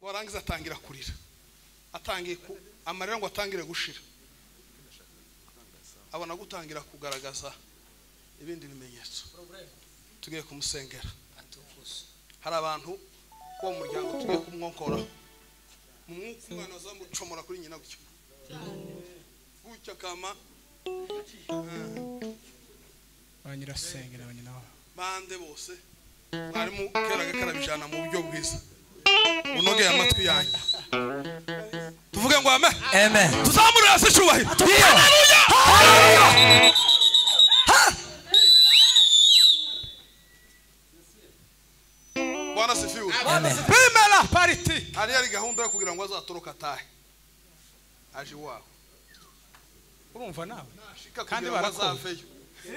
arangiza atangira kurira atangiye amarira ngo atangire gushira abona gutangira kugaragaza ibindi bimenyetso tugiye kumusengera hari abantu bo mu muryango tugiye kumwokoraho mu mwuka umwana azamucomora kuri nyina gutyo gutyo akama ba nyirasengera ba nyina wabo bande bose mwarimu kera gakarabijana mu buryo bwiza unogeye amatwi yanjye tuvuge ngo ame amen tuzamure hasi icyubahiro iyo bwana sifiwe amen bimera pariti hariya ari gahunda yo kugira ngo azatoroke atahe aje iwawe urumva nawe ashika Kandi kugira ngo barakumva. azaveyo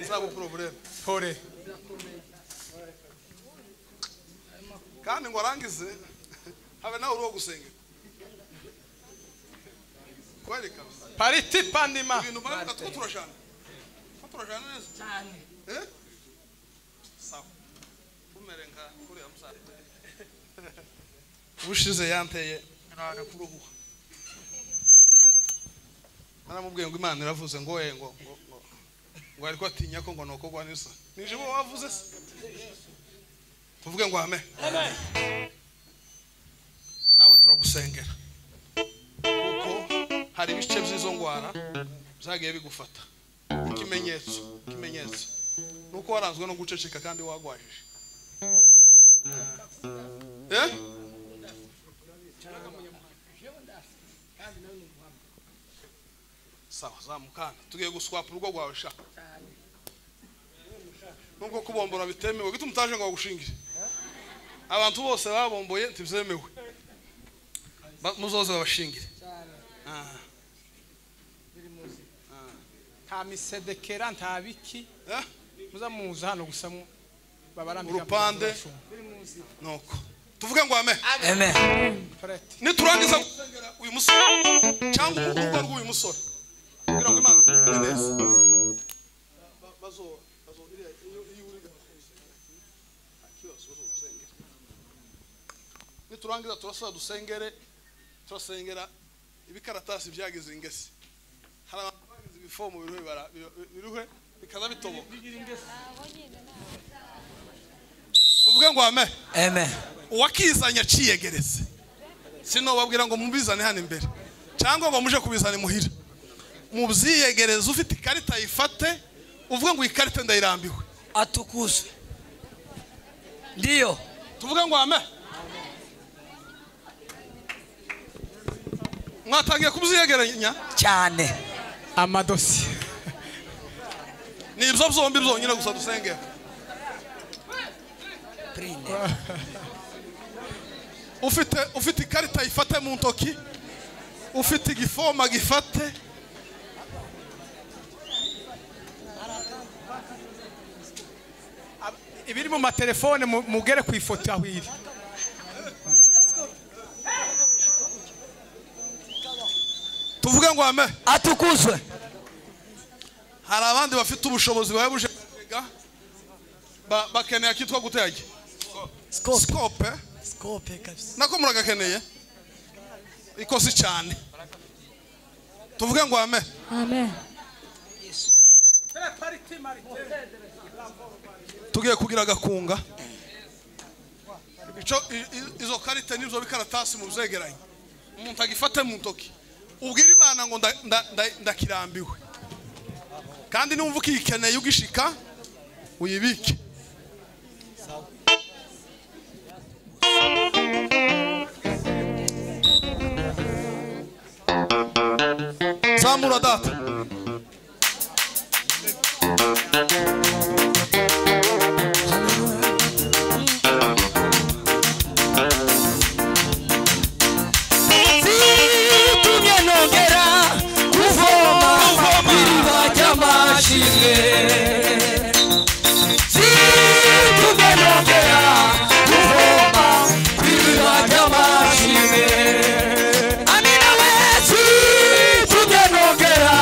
zaba porobuleme pore kandi ngo arangize habe nawe uriho gusenga kwereka pariti pandima ibintu bavuga two turajana two turajana neza Eh? sawa umere nka kuriya musaza ubushize yanteye ntabwo kuruhuha naramubwiye ngo imana iravuze ngo we ngo ngo ngo ngo ariko atinya ko ngo ni uko nisa nije uwo wavuze se tuvuge ngo ame nawe turagusengera kuko hari ibice by'izo ndwara byagiye bigufata ikimenyetso ikimenyetso ni uko waranzwe no guceceka kandi wagwajije Eh? sawa zamukana tugiye guswapa urugo rwawe sha nubwo kubombora bitemewe gituma utaje ngo bagushingire abantu bose babomboye ntibyemewe Ba- muzoze babashingire Ah, nta misedekera nta biki eh? muzamuza hano gusa mu- babarambika Urupande. nuko tuvuge ngo ame amen pariti niturangiza gusengera uyu musore cyangwa urugo rw'uyu musore kugira ngo imana imugire neza niturangiza turasaba dusengere turasengera ibikaratasi byagize ingese hari abantu bagize ibifomu biruhe bara- biru- biruhe bikaza bitoboka tuvuge ngo ame amen uwakizanye aciyegereze sinobabwira ngo mubizane hano imbere cyangwa ngo muje kubizana imuhira mubyiyegereze ufite ikarita yifate uvuge ngo iyi karita ndayirambiwe atukuzwe ndiyo tuvuge ngo ame mwatangiye kubyiyegeranya cyane amadosiye ni ibyo byombi byonyine gusa dusengera prine ufite ufite ikarita yifate mu ntoki ufite igifoma gifate ibiri mu matelefone mu- mugere ku ifoto aho iri tuvuge ngo ame atukuzwe hari abandi bafite ubushobozi baba buje kwiga, ba- bakeneye akitwa gutege scope sikope scope kabisa nako muragakeneye ikosi cyane tuvuge ngo ame Amen. tugiye kugira agakunga Ico- i- i- izo karite n'izo bikaratasi mu byegeranye umuntu agifate mu ntoki ubwira imana ngo nda- nda- nda- ndakirambiwe kandi niwumva ukiyikeneye ugishika uyibike zamura data situmye nongera kuvoma iriba ry'amashimwe situmye nongera kuvoma iriba ry'amashimwe amina we situmye nongera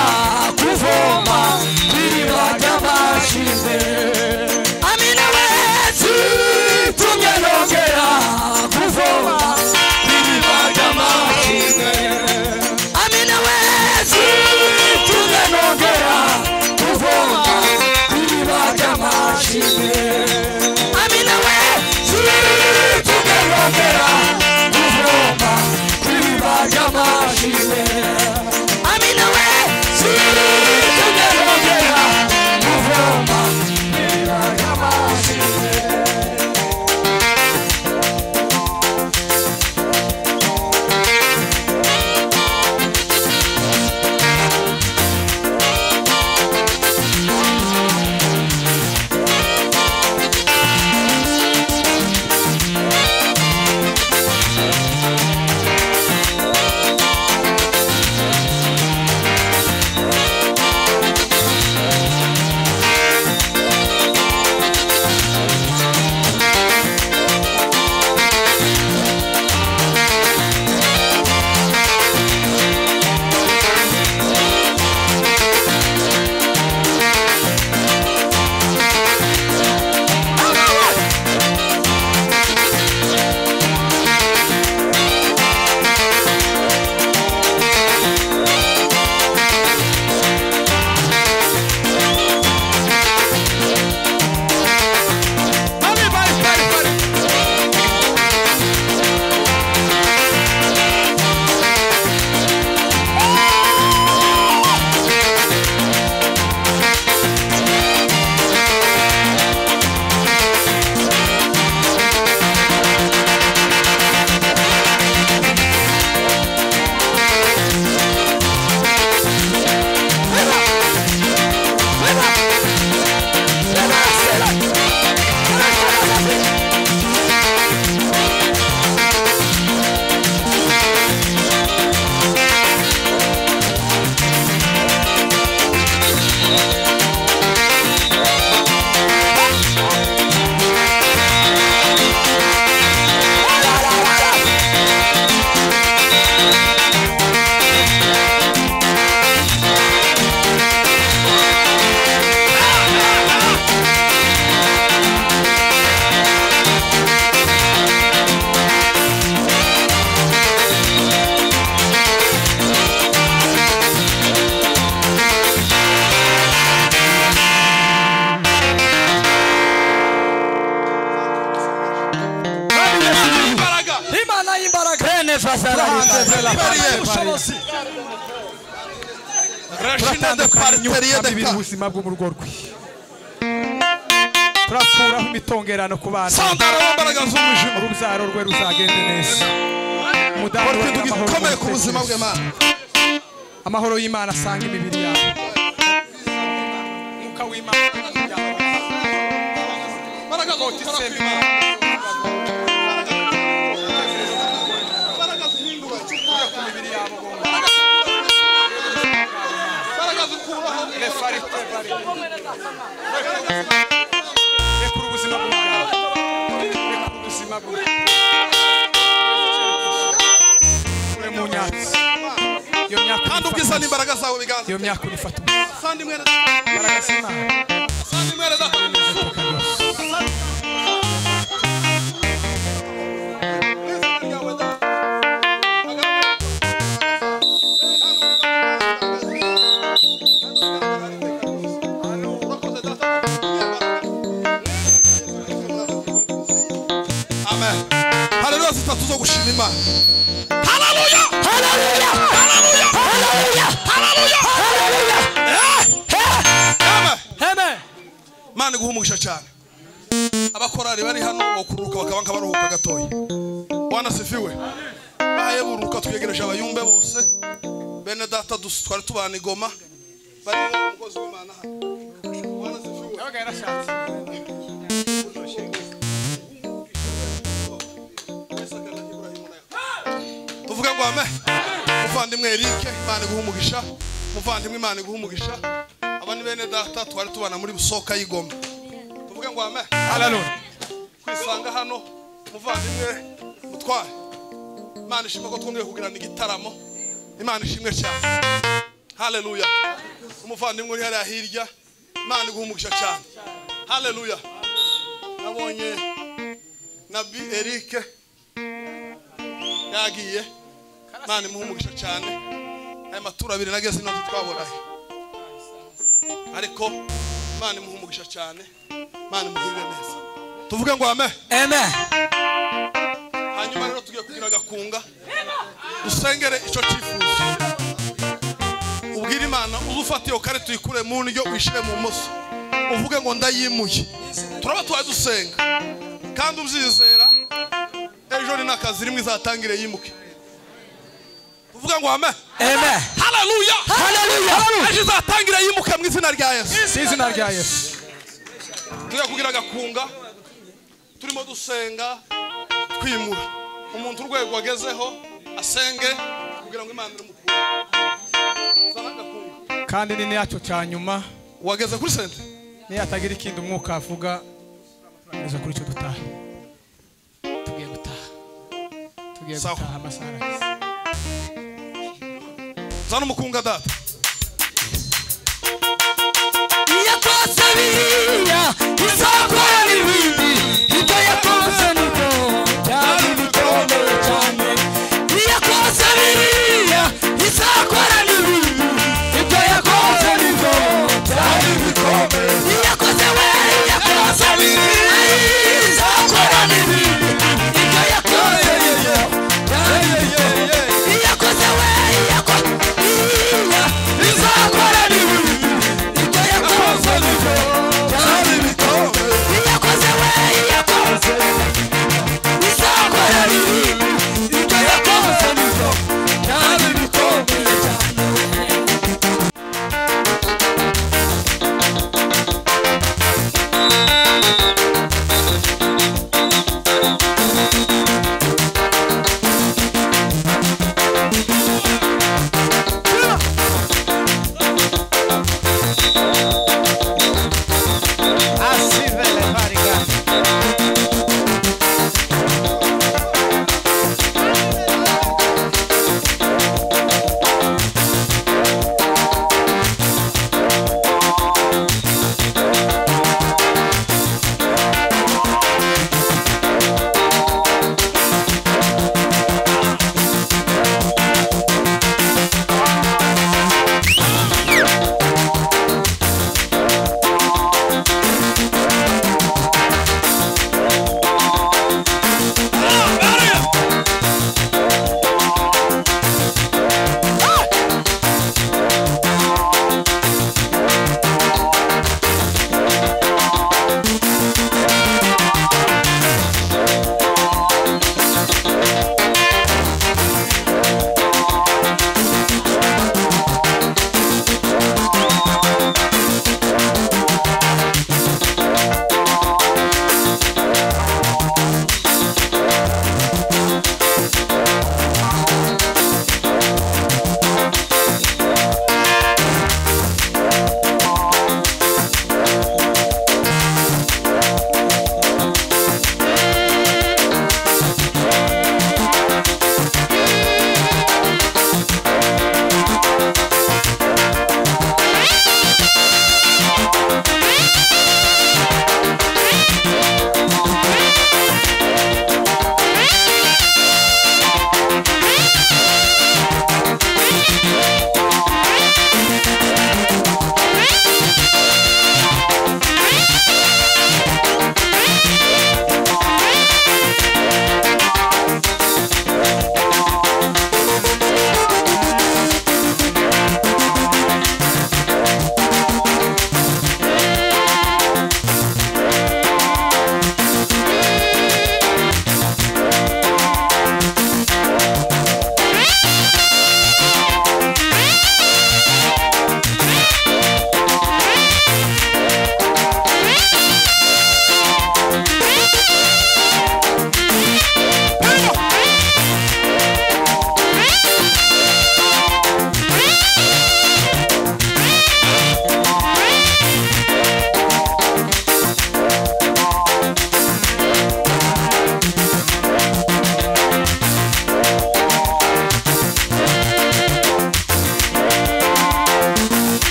Turahanganye, turahanganye, ubushobozi rashina de turatandukanya pariteriye de imyuka mibi ka ubuzima bwo mu rugo rwe turakuraho imitongerano ku bana sandara wambaraga z'umwijima urubyaro rwe ruzagende neza Umudamu we warwinduga amahoro ikomeye ku mu buzima bitekerezo. bw'imana amahoro y'imana asanga imibiri yawe mwuka w'imana imbaraga zo gukora ku Imana. Imbaraga zihindura icukura ku mibiri yabo bombi. Imbaraga zikuraho rekura ubuzima bwawe rekura ubuzima bwawe ure mu nyatsi iyo myaka kandi ubwiza n'imbaraga zawe biganza iyo myaka urifata sandi mwene imbaraga z'imana sandi mwene data zituruka yose Amen. Haleluya zitatu zo gushima Imana. haleluya haleluya haleluya haleluya haleluya haleluya Amen. amen Imana iguha umugisha cyane. Abakorari bari hano bakuruka bakaba nka baruhuka gatoya. Wanasifiwe. Baheburuka twegereje abayumbe bose. Bene data dus- twari tubana i Goma. Bari mu mugozi w'Imana hano. Wanasifiwe. yabaga yarashatse tuvuge ngo ame muvandimwe erike imana iguha umugisha muvandimwe imana iguha umugisha aba ni bene data twari tubana muri busoka y'igoma tuvuge ngo ame haleluya kwisanga hano muvandimwe mutware imana ishimwe ko twongeye kugirana igitaramo imana ishimwe cyane haleluya umuvandimwe uri hariya hirya imana iguha umugisha cyane haleluya nabonye nabi erike yagiye imana imuha umugisha cyane aya maturo abiri nageze ino ntitwabonahe ariko imana imuha umugisha cyane imana imugirire neza tuvuge ngo amen amen hanyuma rero tugiye kugira agakunga dusengere icyo cyifuzo ubwire imana uze ufate iyo kare tuyikure mu ndyo wishyire mu moso uvuge ngo ndayimuye turaba tuhaye dusenga kandi ubyizera ejo ni n'akazi rimwe izatangire yimuke tuvuge ngo amen amen haleluya haleluya ejo izatangire yimuke mu izina rya yesu mu izina rya yesu tujya kugira agakunga turimo dusenga twimura umuntu urwego agezeho asenge kugira ngo imana irumukure zana agakunga kandi ni nacyo cya nyuma wageze kuri sente niyo atagira ikindi umwuka avuga neza kuri icyo dutaha tugiye gutaha tugiye Sawa. gutaha amasaha arahise zana umukunga data yatose biriya izakora n'ibindi ibyo yatose nibyo byari bikomeye cyane yatose biriya izakora n'ibindi ibyo yakoze nibyo byari bikomeye yakoze wera yakoze biriya izakora n'ibindi ibyo yakoze nibyo byari bikomeye yakoze wera yakoze biriya izakora n'ibindi ibyo yakoze nibyo byari bikomeye yakoze we yakoze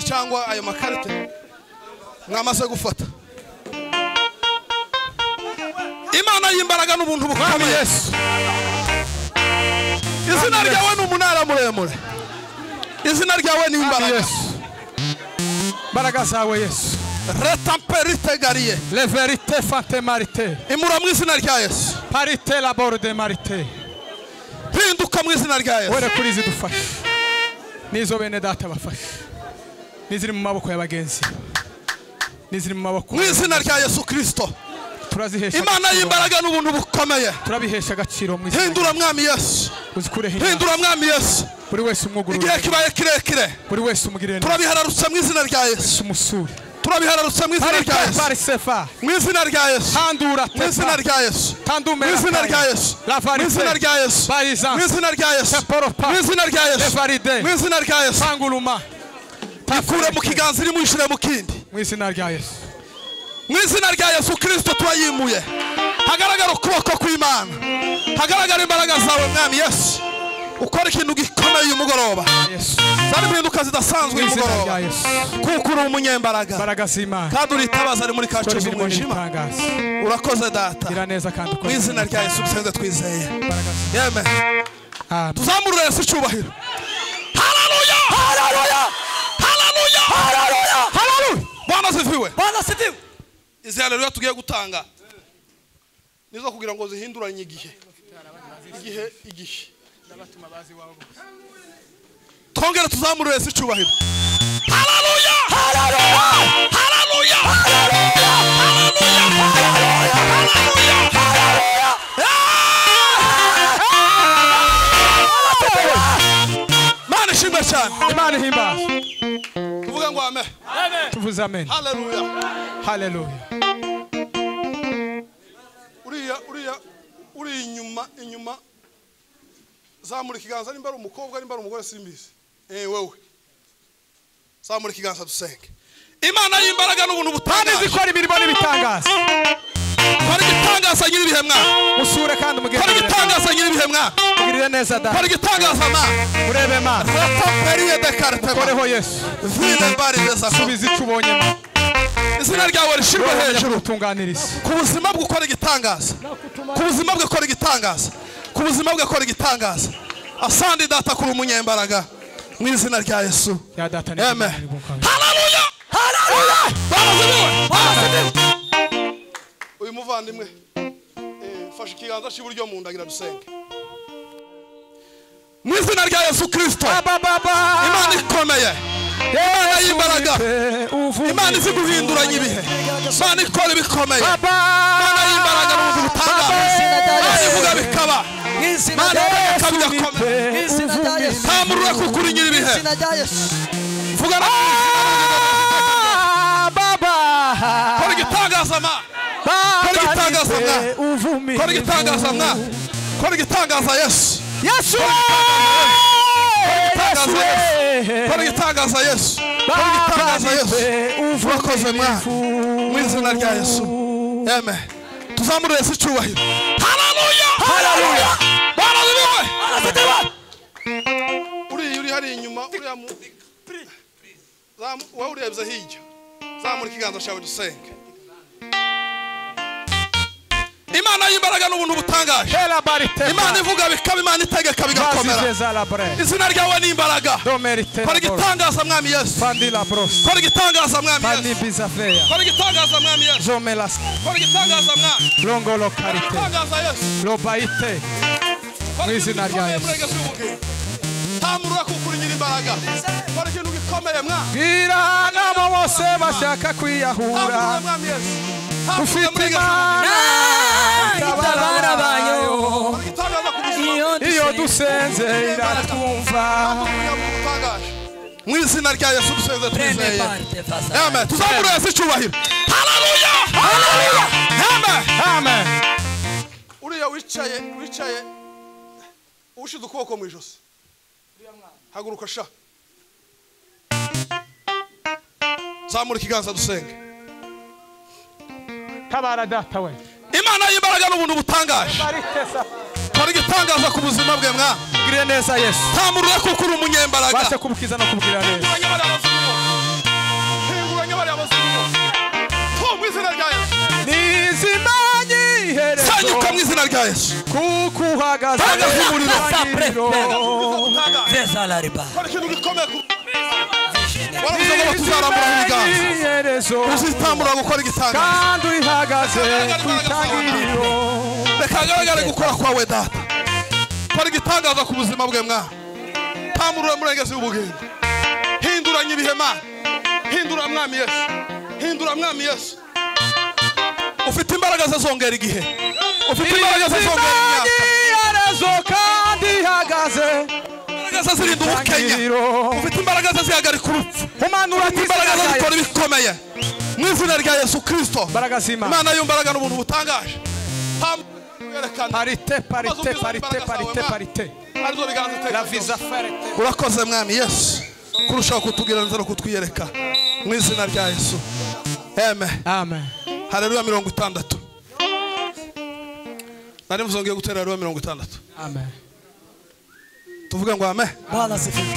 cyangwa ayo makarite mwamaze gufata imana y'imbaraga n'ubuntu bukomeye yesu izina ryawe ni umunara muremure izina ryawe ni imbaraga yesu imbaraga zawe yesu retamperite gariye leverite fate marite imura mu izina rya yesu parite laborde marite hinduka mu izina rya yesu were kuri izi dufashe n'izo bene data bafashe n'iziri mu maboko ya bagenzi n'iziri mu maboko mu izina rya yesu kirisito turazihesha imana agaciro. y'imbaraga n'ubuntu bukomeye turabihesha agaciro mu izina hindura mwami yesu uzikureho inyuma hindura mwami yesu buri wese umwugurure igihe kibaye kirekire buri wese umugirire neza turabihararutsa mu izina rya yesu umusure turabihararutsa mu izina rya parite yesu parisefa mu izina rya yesu tandura mu izina tepa rya yesu mu tandumera izina kaya. rya yesu mu Lavarite. izina rya yesu Barizanse. mu izina rya yesu Teporopa. mu izina rya yesu Levaride. mu izina rya yesu Tanguruma. ikure mu kiganza irimo ishire mu kindi mu izina rya yesu mu izina rya yesu kirisito turayimuye hagaragara ukuboko kw'imana hagaragara imbaraga zawe mwami yesu ukora ikintu gikomeye uyu mugoroba yesu zari impinduka zidasanzwe uyu mu izina rya mugoroba yesu kuko uri umunyembaraga imbaraga z'imana kandi uritabaza ari muri ka kora cumi imirimo umwijima n'ibitangaza urakoze data gira neza kandi mu ukora izina rya yesu dusenze twizeye imbaraga z'imana. yeme amen tuzamurire yesu icyubahiro hararuya hararuya hararuya hararuya hararuya bwana ziviwe bwana sidimu izi haleluya tugiye gutanga nizo kugira ngo zihinduranye igihe igihe igihe twongere tuzamure yesu icyubahiro haleluya haleluya haleluya haleluya haleluya haleluya haleluya mana ishimwe cyane imana ihimbaza tuvuge ngo ame tuvuze amen haleluya haleluya uriya uriya uri inyuma inyuma zamura ikiganza nimba ari umukobwa nimba ari umugore simbizi eh wowe zamura ikiganza dusenge imana y'imbaraga n'ubuntu kandi butangaje zikora imirimo n'ibitangaza kora igitangaza nyir'ibihe mwaka musure kandi kora umugirire neza igitangaza nyir'ibihe mwaka umugirire neza da kora igitangaza ma urebe imana rataperiye de carte koreho yesu vile mbari deza subiza icyo ubonyemo izina ryawe rishirwe wowe hejuru gutunganiriza ku buzima bwe ukora igitangaza ku buzima bwe ukora igitangaza ku buzima bwe ukora igitangaza asandi data kuri umunyembaraga mu izina rya yesu ya data Amen. n'imana haleluya haleluya barazimuwe barazimuwe uyu muvandimwe eh, fashe ikiganza cy'iburyo mu nda ngira dusenge mu izina rya yesu kirisito imana ikomeye imana y'imbaraga imana izi guhinduranya ibihe imana ikora ibikomeye imana y'imbaraga n'ubuntu butangaje imana ivuga bikaba mu izina imana rya ivuga yesu bikaba bigakomeye mu izina rya yesu ntamurura kuko uri mu nyir'ibihe izina rya yesu vuga na kora igitangaza ma kora igitangaza mwa kora igitangaza mwa kora igitangaza yesu yesu igitangaza yesu kora igitangaza yesu kora igitangaza yesu urakoze mwana mu izina rya yesu amen tuzamure yesu icyubahiro hararuya hararuya barabibwe uriya uri hariya inyuma uriya mu Zamu- wowe urebye hirya zamura ikiganza cyawe dusenge imana y'imbaraga n'ubuntu butangaje hela barite imana ivuga bikaba imana itegeka bigakomera bazigeza la bre izina ryawe ni imbaraga domerite kora igitangaza mwami yesu fandi la bros kora igitangaza mwami yesu fandi bizavea kora igitangaza mwami yesu zomelas kora igitangaza mwami longolo kora karite igitangaza yesu lobaite kora ikintu Mu izina rya gikomeye Yesu. murenge z'ubugingo ntamurura kuko uri nyir'imbaraga kora ikintu gikomeye mwami bwira nabo bose bashaka kwiyahura ntamurura mwami yesu ntamurura ufite murenge imana itabara banyu z'ubugingo igitangaza ku buzima iyo iyo dusenze dusenze iratwumva mu izina rya yesu dusenze prene twizeye parte fasa amen tuzamura yesu icyubahiro haleluya haleluya amen amen uriya wicaye wicaye ushize ukuboko mu ijosi haguruka sha zamura ikiganza dusenge tabara data we imana y'imbaraga n'ubuntu butangaje kora igitangaza ku buzima bwe mwa gire neza yesu ntamurura kuko uri umunyembaraga bashe kubukiza no kubwira neza rya yesu kukuhagaza Sasa Utagaye. Fesalariba. kora ikintu gikomeye ku waravuze ngo tuzarambura ibiganza uzitambura gukora igitangaza kandi uyihagaze ku itangiriro reka hagaragare gukora kwawe data kora igitangaza ku buzima bwe mwana tamurura murengezi w'ubugingo hinduranya ibihe mana hindura mwami yesu hindura mwami yesu ufite imbaraga zazongera igihe ufite imbaraga zazongera imyaka irezo kandi ihagaze imbaraga zazirinda ubukenya Itangiriro. ufite imbaraga zazihagarika urupfu umanura ufite imbaraga nk'izina rya zazikora ibikomeye mu izina rya yesu kirisito imbaraga z'imana imana y'imbaraga ni ubuntu butangaje Yerekana. parite parite parite parite parite arizo biganza la uteka visa ferite urakoze mwami yesu kurushaho kutubwira neza no kutwiyereka mu izina rya yesu eme amen hareruya mirongo itandatu nari mvuze ngo ngiye gutera hareruya mirongo itandatu amen tuvuge ngo ame Bwana asifiwe.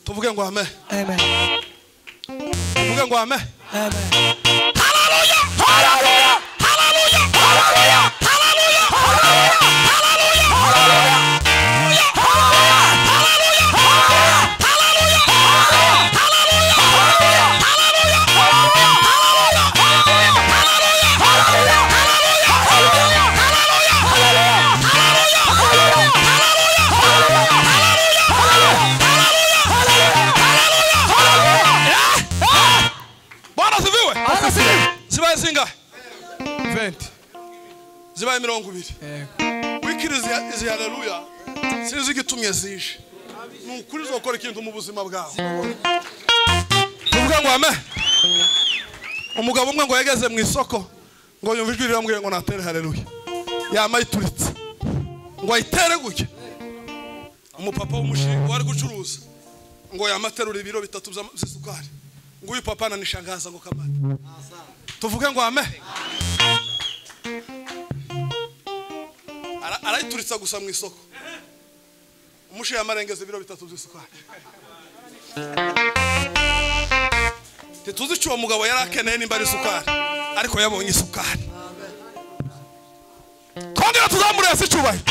tuvuge ngo ame Amen. tuvuge ngo ame Amen. bwana ziviwe zibaye zingahe venti zibaye mirongo ibiri yego wikiri izi- izi hareruya sinzi igitumye zije ni ukuri uzakora ikintu mu buzima bwawe tuvuge ngo ame umugabo umwe ngo yageze mu isoko ngo yumva ijwi riramubwira ngo natere hareruya yama ayituritse ngo ayitere gutya umupapa w'umushinga wari gucuruza ngo yama aterura ibiro bitatu by'ama- by'isukari ngo uyu papa ananishangaza ngo kamare tuvuge ngo ame Ara- arayituritsa gusa mu isoko umushiye amarengeze ibiro bitatu by'isukari ntituzi icyo uwo mugabo yari akeneye nimba ari isukari ariko yabonye isukari twongera tuzamure hasi icyubahiro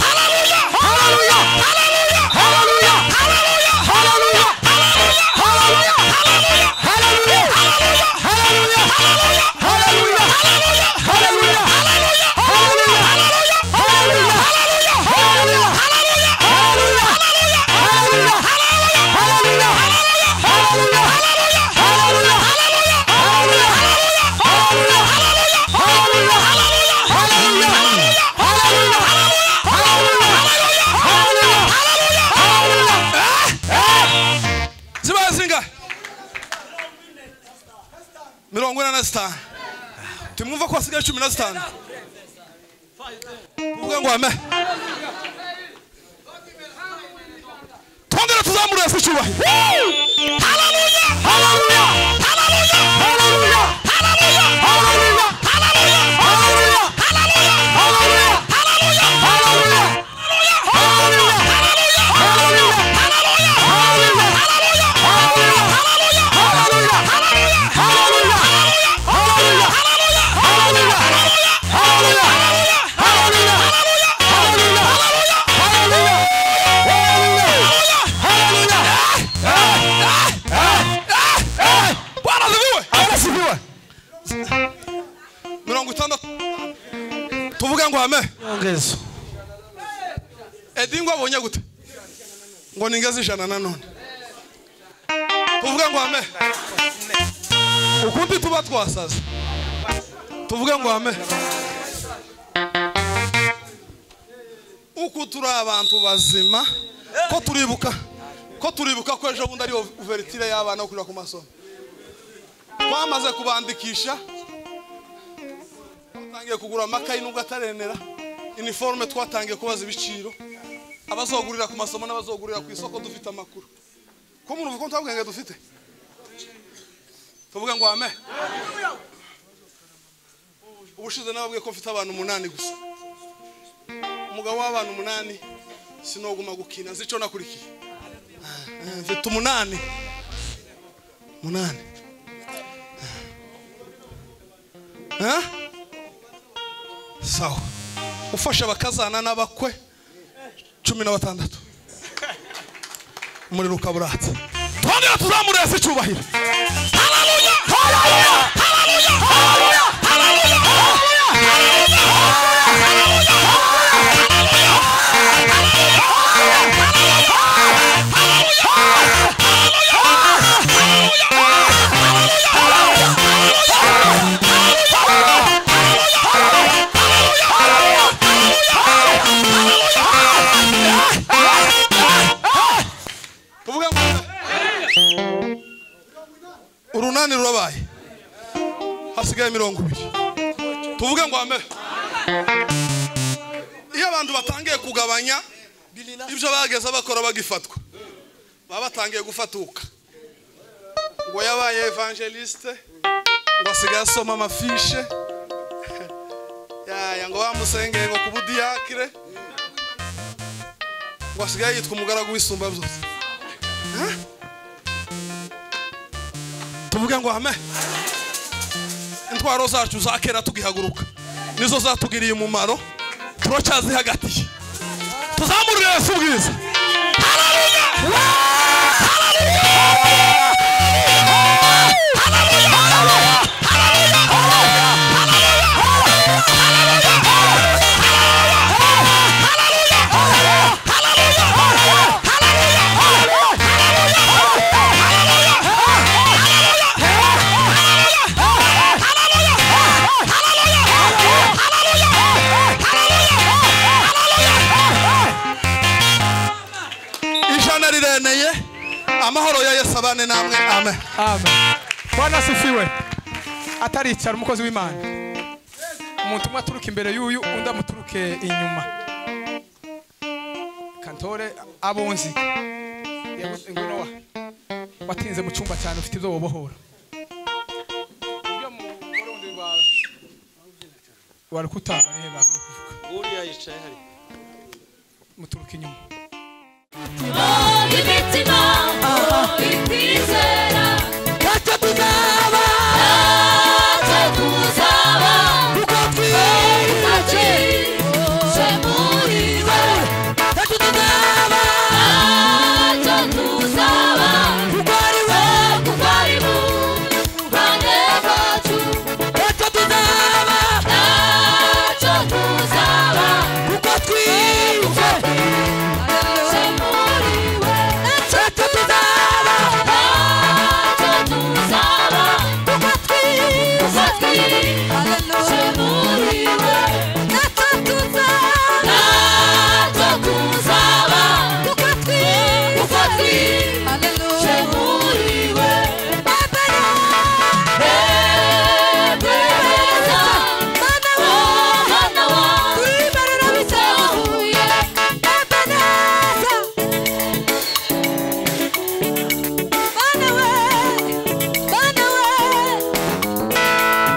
Hallelujah! Hallelujah! Hallelujah! Hallelujah! Hallelujah! Hallelujah! Hallelujah! Hallelujah! Hallelujah! zibaye zingahe mirongo ine na zitanu tumwumva ko hasigaye cumi na zitanu tuvuge ngo ame twongere tuzamure hasi icyubahiro bwana zibiwe mirongo itandatu tuvuge ngo ame yongezo edingo abonye gute ngo ningeze ijana nanone tuvuge ngo ame ukundi tuba twasaze tuvuge ngo ame uku turi abantu bazima ko turibuka ko turibuka ko ejo bundi ari uveritire y'abana yo kuja ku masomo twamaze kubandikisha twatangiye kugura amakayi nubwo atarenera iniforume twatangiye kubaza ibiciro abazogurira ku masomo n'abazogurira ku isoko dufite amakuru ko umuntu uvuga ko nta bwenge dufite tuvuge ngo ame ubushize nababwiye ko mfite abantu umunani gusa umugabo w'abana umunani sinoguma gukina nzi icyo nakurikiye Ah, ah, mfite umunani umunani Ah. Ah? sawa ufasha abakazana n'abakwe cumi na batandatu umuriro ukaburatsa twongera tuzamurire si icyubahiro hararuya hararuya hararuya hararuya hararuya uvuga ngo urunani rurabaye hasigaye mirongo ibiri tuvuge ngo amere iyo abantu batangiye kugabanya ibyo bageze bakora bagifatwa baba batangiye gufatuka ngo yabaye evangeliste ngo asigaye asoma amafishe yaya ngo bamusengeye ngo kubudiyakire ngo asigaye yitwa umugaragu w'isumba byose tuvuge ngo hame intwaro zacu za kera tugihaguruka nizo zatugiriye umumaro turacyazihagatiye tuzamurire yesu ubwiza ijana rireneye amahoro ya yesu abane namwe amen amen bwana asifiwe ataricara umukozi w'imana umuntu umwe aturuka imbere y'uyu undi amuturuke inyuma kantore abonzi Yego, ngwino wa watinze mu cyumba cyane ufite ibyo wobohora Ujya mu mugore wundi wa- wari kutabareba kuvuga uriya yicaye hari muturuka inyuma Ntacyo tuzaba kuko twiyubatse Ntacyo tuzaba kuko ari wowe Ntacyo tuzaba kuko twiyubatse Ntacyo tuzaba kuko twiyubatse Ntacyo tuzaba kuko twiyubatse Baba Mama twibarira bisanzuye Baba neza Bana we Bana we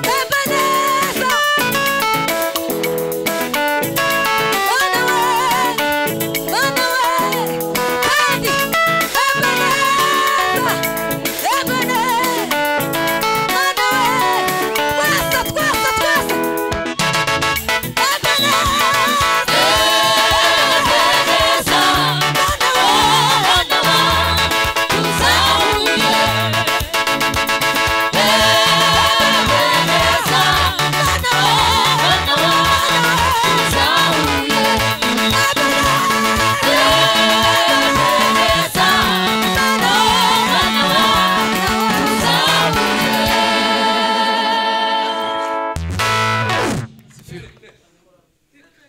Baba neza Bana we Bana we Kandi Baba neza Baba neza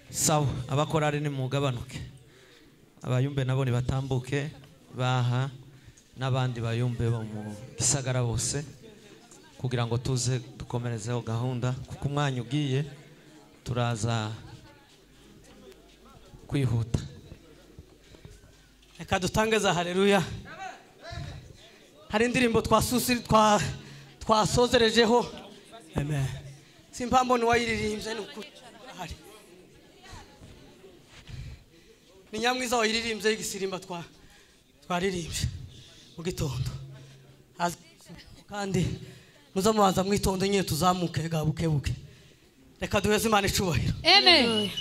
sawa abakorari nimugabanuke abayumbe nabo nibatambuke baha n'abandi bayumbe bo mu gisagara bose kugira ngo tuze dukomerezeho gahunda kuko umwanya ugiye turaza kwihuta reka dutange za hareruya hari indirimbo twasusi twa twasozerejeho amen simpambo ni wayiririmbye ni ukuri ahari ni nyamwiza wayiririmbye y'igisirimba twa twaririmbye mu gitondo Azi- kandi muze mubanza mwitonde nyine tuzamuke ga buke buke reka duheze imana icubahiro Amen.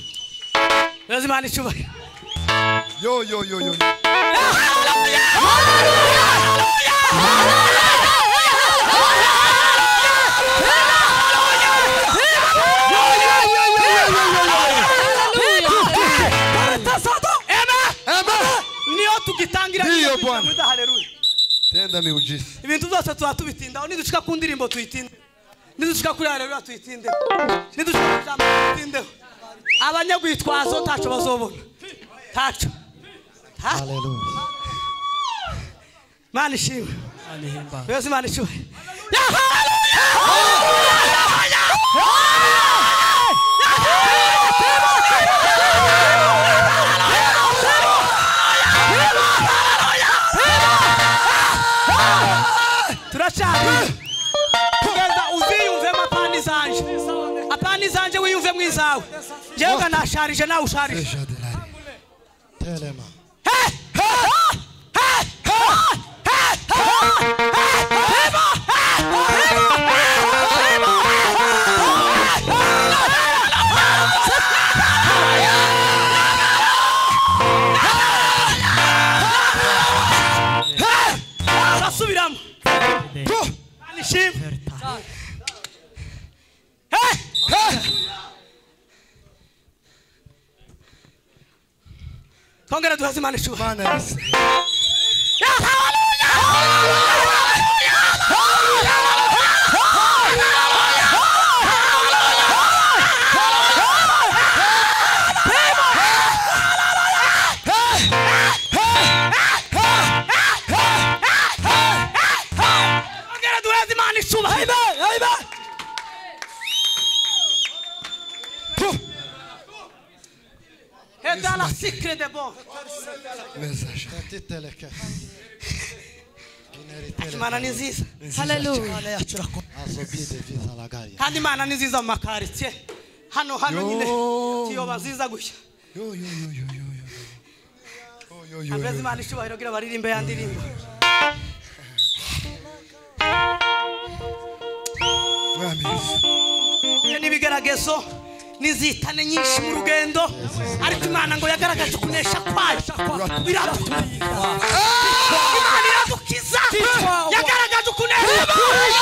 duheze imana icubahiro yo yo yo yo niyo tugitangira Ndiyo, niyo tuyita Bwana. muri za haleluya tenda miujiza ibintu byose tuba tubitindaho nidushika ku ndirimbo tuyitinde nidushika kuri haleluya tuyitinde nidushika ku jambo tuyitindeho abanyagwitwazo ntaco bazobona ntaco ntaco mana ishimwe twese imana ishimwe turacana tugenda uziyumvemo apana izanje apana izanje wiyumvemo izawe njyewe nga nasharije nawe usharije ejo delari telema basubiramo Mana ishimwe Hey! twongere duhaze imana ishimwe mana yose twongere duhaze imana ishimwe Et dans la secret des bons. mesaje Imana ni nziza. Hallelujah. Kandi Imana ni nziza mu makaritsiye. Hano hano nyine. Tuyoba nziza gushya. yo yo yo yo yo yo Oh, yo yo Ambeza yo Imana icyubahiro gira baririmbe ya ndirimbo. mwami yesu Ibyo ni ibigeragezo n'inzitane nyinshi mu rugendo ariko Imana ngo yagaragaje kunesha kwayo. Biradukiza. Imana iradukiza. Yagaragaje kunesha kwayo.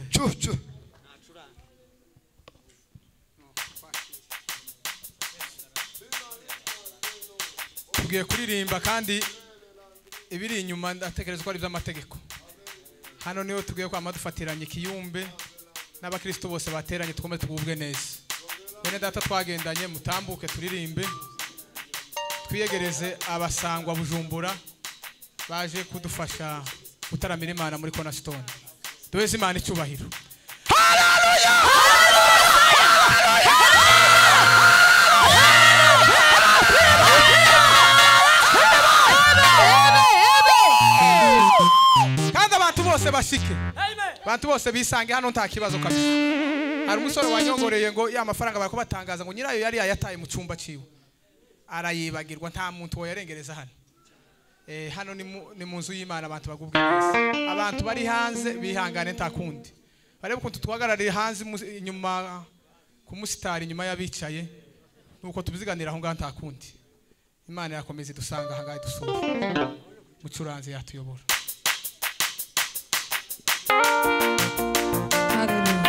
chu chu tugiye kuririmba kandi ibiri inyuma ndatekereza ko ari iby'amategeko hano niho tugiye kwama dufatiranye ikiyumbe n'abakristo bose bateranye twumve tugubwe neza bene data twagendanye mutambuke turirimbe twiyegereze abasangwa bujumbura baje kudufasha gutaramira imana muri konasitone duheze imana icyubahiro kandi abantu bose bashike abantu bose bisange hano nta kibazo kabisa hari umusore wanyongoreye ngo ya mafaranga bari kubatangaza ngo nyirayo yari yayataye mu cyumba ciwe arayibagirwa nta muntu wayarengereza hano Eh, hano ni mu- ni mu nzu y'imana abantu bagubwe neza abantu bari hanze bihangane nta kundi barebe ukuntu twahagarariye hanze mu- inyuma ku musitari inyuma y'abicaye nuko tubiziganira aho ngaho nta kundi imana yakomeza idusanga ahangahe dusura mucuranzi yatuyobora Hallelujah.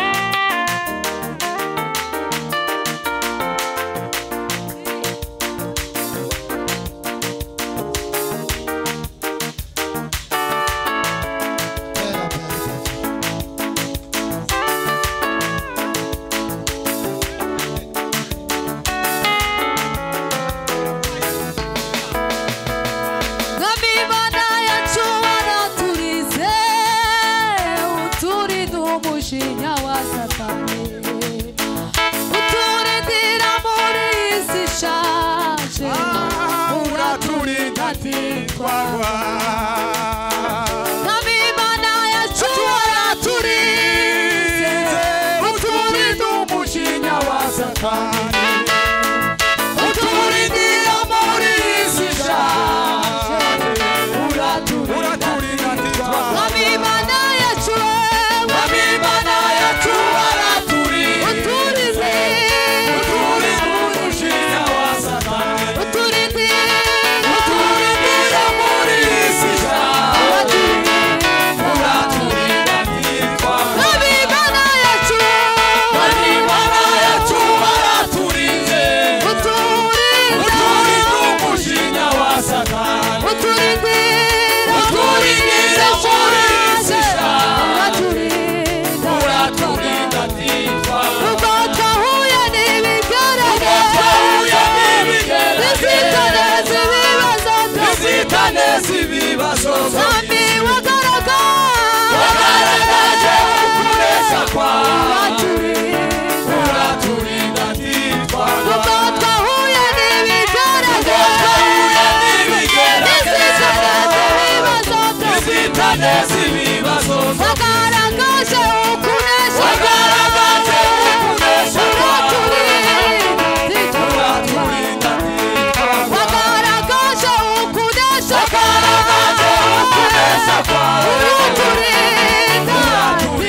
Ngamibana yacubana turize uturi dumushinya wa satani uturindira muri iyi si ishaje uraturinda ntitwagwa Ngamibana yacubana turize uturi dumushinya wa satani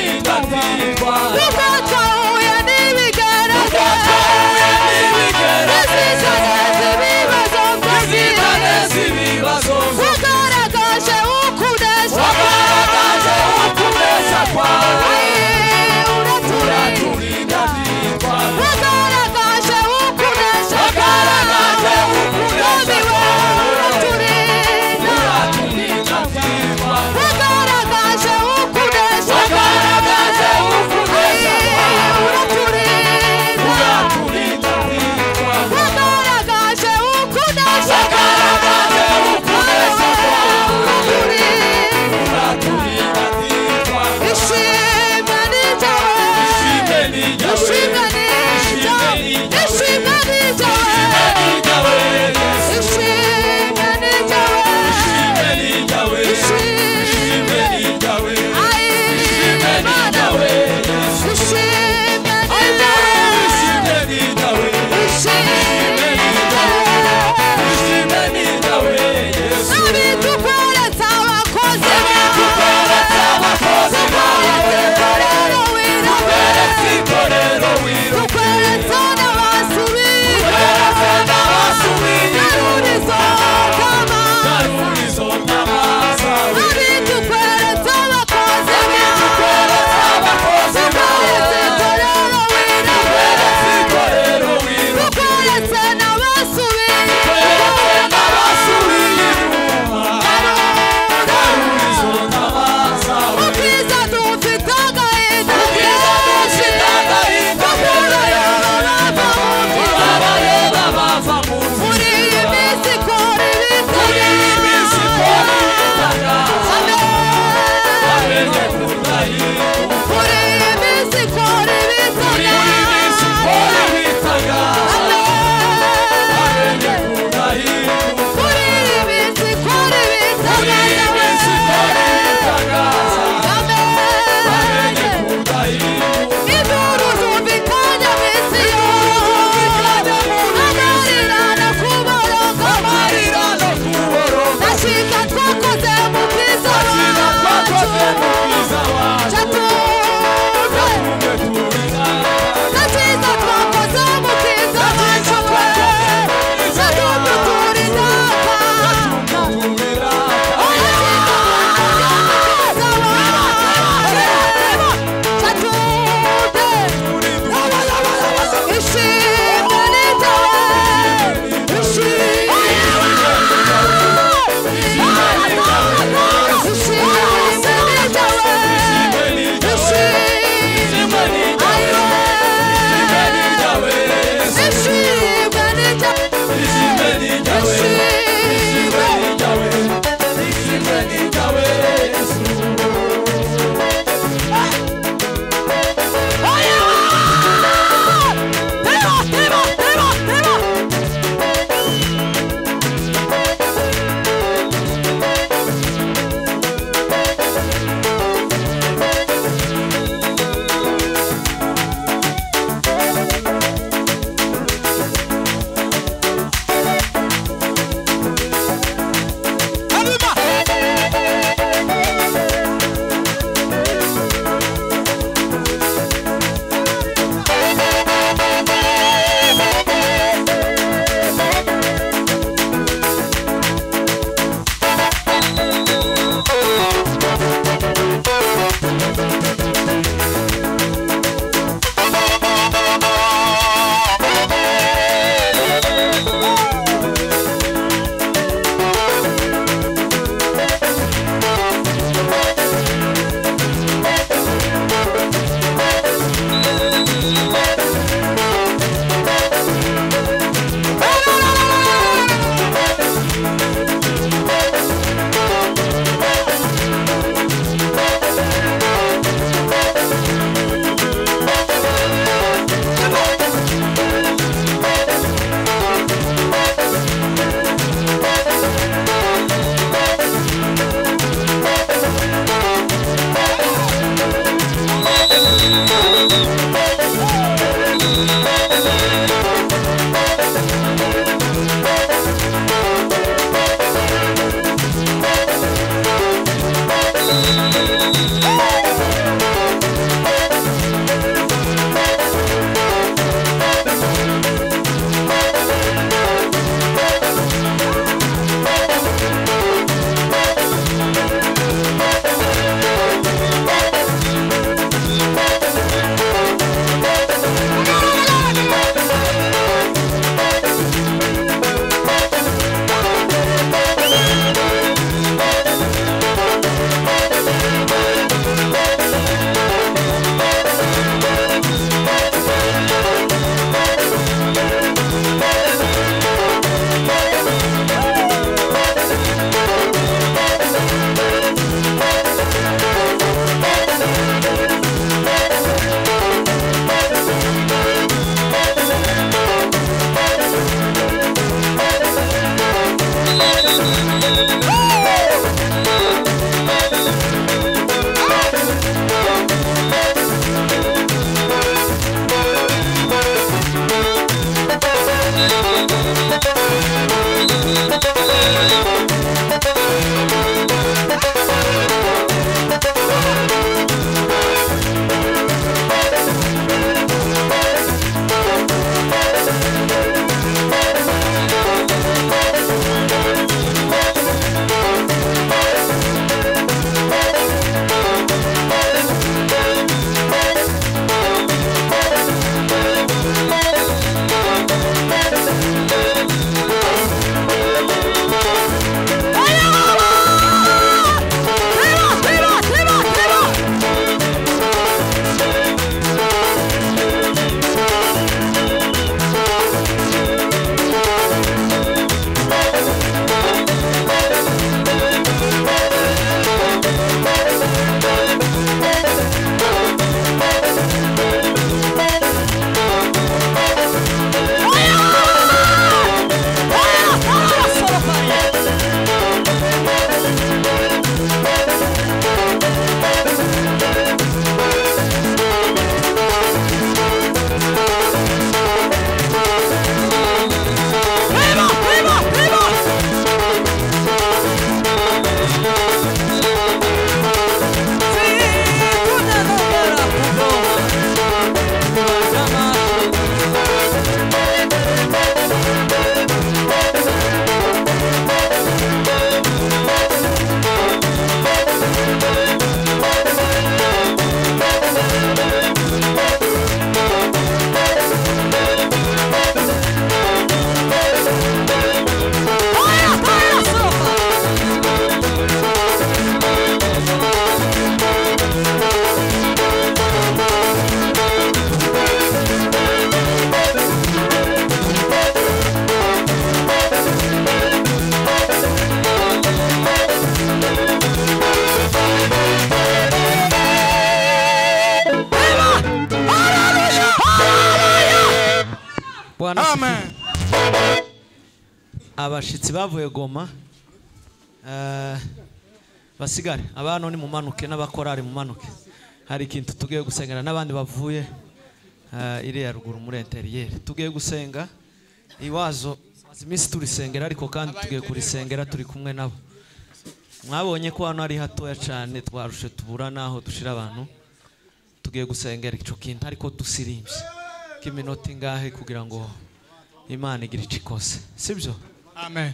tuyitwara tugacahuye n'ibigerageza twahuye n'ibigerageza tuzisaneza ibibazo tuzitaneza byagiye ibibazo wagaragaje ukuneza wagaragaje ukumeza kwawe uraturinda turaturinda twitwara wagaragaje ukuneza wagaragaje ukuneza kwawe uraturinda turaturinda twitwara wagaragaje ukuneza kwawe turaturinda twitwara wagaragaje ukuneza kwawe wagaragaje ukuneza uraturinda wagaragaje ukuneza turaturinda twitwara uraturinda ishimwe n'ijyawe ishimwe n'ijyawe ishimwe n'ijyawe ishimwe n'ijyawe n'ijyawe yesu ishimwe ishimwe n'ijyawe ishimwe n'ijyawe n'ijyawe ishimwe n'ijyawe yesu ishimwe n'ijyawe ishimwe n'ijyawe ishimwe n'ijyawe ishimwe n'ijyawe yesu abitukoreza abakozi Abitukoreza abakozi bawe. Tukoreze wirabura. Weretse ikorero wiro Tukoreze n'abasubira. weretse n'abasubira Narurizo kama. Garura izo ntama zawe Abitukoreza abakozi Weretse abakozi bawe Tukoreze itorero wirabura. weretse ikorero wiro Tukoreze n'abasubira. weretse n'abasubira Garura izo ntama zawe Ubwiza dufite agahinda. Tukoreze abareba bava mu nzira Muri iyi minsi ikora ibitaro. Muri iyi minsi ikora ibitaka Bamenye kudahinduka Muri iyi minsi ikora Muri ibitaro. iyi minsi ikora ibitaka Bamenye kudahinduka Muri iyi minsi ikora ibitaro. Muri iyi minsi ikora ibitaka Bamenye Amen. kudahinduka Induru zumvikana mu isi yose. Amarirano ku murongo. Amarirano ku murongo Nashinga twakoze mu bwiza Bashinga twakoze mu wacu. bwiza wacu Cyatuze. Tujye tubikora Nacyiza twakoze mu bwiza wacu we. Nadututura inzaka. Tubirata Ishimwe Bwana amen abashitsi bavuye goma eh, basigare abantu ni mumanuke n'abakorari mumanuke hari ikintu tugiye gusengera n'abandi bavuye eh, iriya ruguru muri interiyeri tugiye gusenga iwazo maze iminsi turisengera ariko kandi tugiye kurisengera turi kumwe nabo mwabonye ko hano ari hatoya cyane twarushe tubura n'aho dushira abantu tugiye gusengera icyo kintu ariko dusirimbye k'iminota ingahe kugira ngo imana igire icyo ikose sibyo amen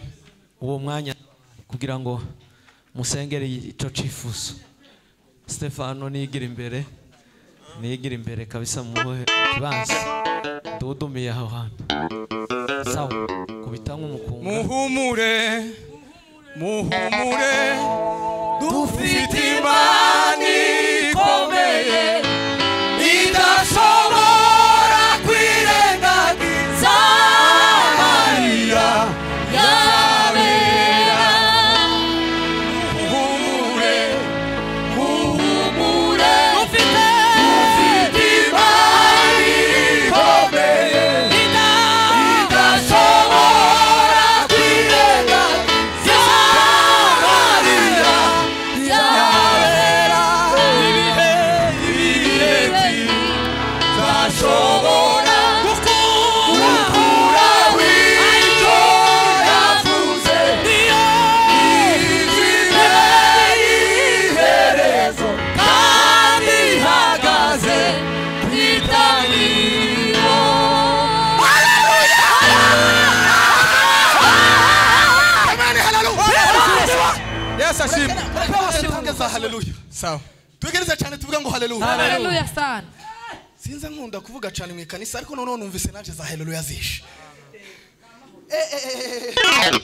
uwo mwanya kugira ngo musengere icyo cyifuzo stefano niyigira imbere niyigira imbere kabisa muhe ikibanza dudumiye aho hantu sawa kubita nk'umukunga muhumure muhumure dufite imana ikomeye idashobora kwirengagiza amarira y'abera muhumure muhumure dufite dufite imana ikomeye idashobora kwirengagiza amarira yesu ashimwe tugereza haleluya sawa tugereze cyane tuvuge ngo haleluya haleluya sana sinze nkunda kuvuga cyane mu ikanisa ariko noneho numvise naje za haleluya zishe Eh, eh, eh, eh, eh.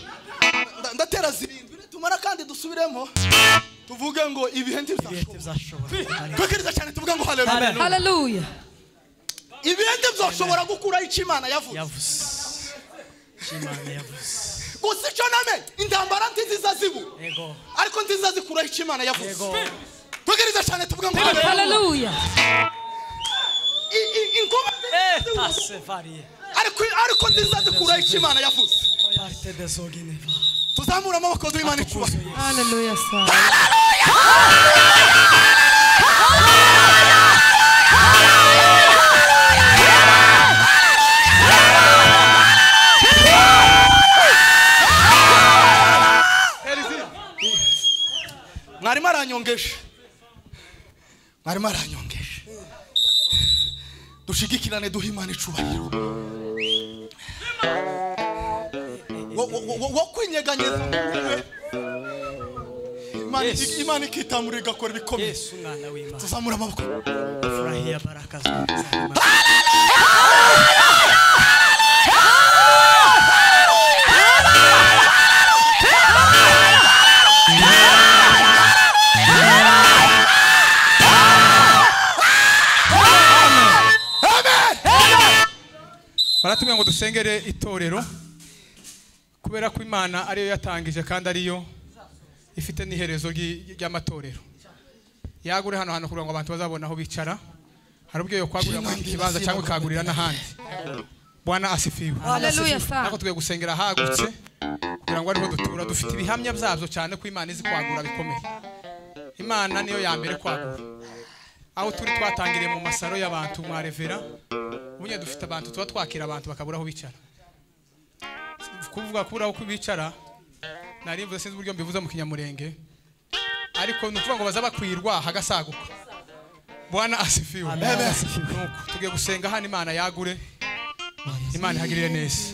ndatera zirindwi nitumara kandi dusubiremo tuvuge ngo ibihe ntibizashobora tugereze cyane tuvuge ngo haleluya haleluya ibihe ntibizashobora gukuraho icyo imana yavuze gusa icyo namenye intambara ntiziza zibu ariko nziza zikuraho icyo imana yavuze tugereze cyane tuvuge ngo haleluya haleluya I- i- ingoma nziza zibu. ariko ariko nziza zikuraho icyo imana yavuze tuzamure amaboko duha imana icyubahiro haleluya sana mwarimu aranyongeje mwarimu aranyongeje dushigikirane duhe imana icyubahiro Wo- wo- wo- wo kwinyeganyeza Imana iki- imana ikitamura igakora ibikomeye tuzamura amaboko baratubwira ngo dusengere itorero kubera ko imana ariyo yatangije kandi ariyo ifite n'iherezo ry- ry'amatorero yagure hano hantu kugira ngo abantu bazabone aho bicara hari ubwo yo kwagurira muri iki kibanza cyangwa ikagurira n'ahandi bwana asifiwe haleluya ariko sana tugiye gusengera ahagutse kugira ngo ariho dutura dufite ibihamya byabyo cyane ko imana izi kwagura bikomeye imana niyo ya mbere kwagura aho turi twatangiriye mu masaro y'abantu mwa revera ubunya dufite abantu tuba twakira abantu bakabura aho bicara kuvuga kubura aho bicara nari mvuze sinzi uburyo mbivuze mu kinyamurenge ariko ni ukuvuga ngo baza bakwirwa hagasaguka bwana asifiwe Nuko tugiye gusenga hano imana yagure imana ihagirire neza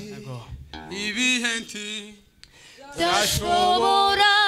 ibihe nti byashobora